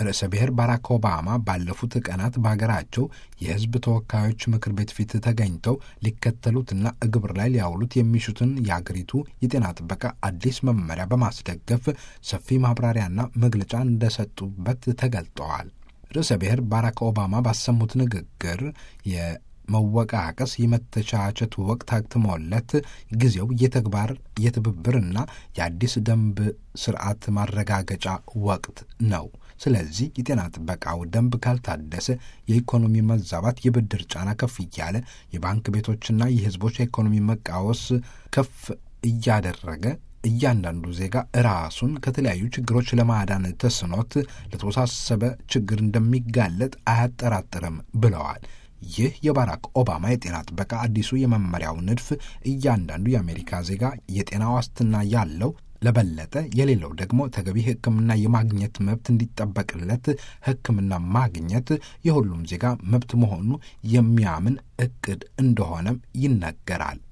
ርዕሰ ብሔር ባራክ ኦባማ ባለፉት ቀናት በሀገራቸው የሕዝብ ተወካዮች ምክር ቤት ፊት ተገኝተው ሊከተሉትና ግብር ላይ ሊያውሉት የሚሹትን የአገሪቱ የጤና ጥበቃ አዲስ መመሪያ በማስደገፍ ሰፊ ማብራሪያና መግለጫ እንደሰጡበት ተገልጠዋል። ርዕሰ ብሔር ባራክ ኦባማ ባሰሙት ንግግር መወቃቀስ የመተቻቸት ወቅት አክትሞለት ጊዜው የተግባር የትብብርና የአዲስ ደንብ ስርዓት ማረጋገጫ ወቅት ነው። ስለዚህ የጤና ጥበቃው ደንብ ካልታደሰ የኢኮኖሚ መዛባት፣ የብድር ጫና ከፍ እያለ የባንክ ቤቶችና የህዝቦች የኢኮኖሚ መቃወስ ከፍ እያደረገ እያንዳንዱ ዜጋ ራሱን ከተለያዩ ችግሮች ለማዳን ተስኖት ለተወሳሰበ ችግር እንደሚጋለጥ አያጠራጥርም ብለዋል። ይህ የባራክ ኦባማ የጤና ጥበቃ አዲሱ የመመሪያው ንድፍ እያንዳንዱ የአሜሪካ ዜጋ የጤና ዋስትና ያለው ለበለጠ የሌለው ደግሞ ተገቢ ሕክምና የማግኘት መብት እንዲጠበቅለት ሕክምና ማግኘት የሁሉም ዜጋ መብት መሆኑ የሚያምን እቅድ እንደሆነም ይነገራል።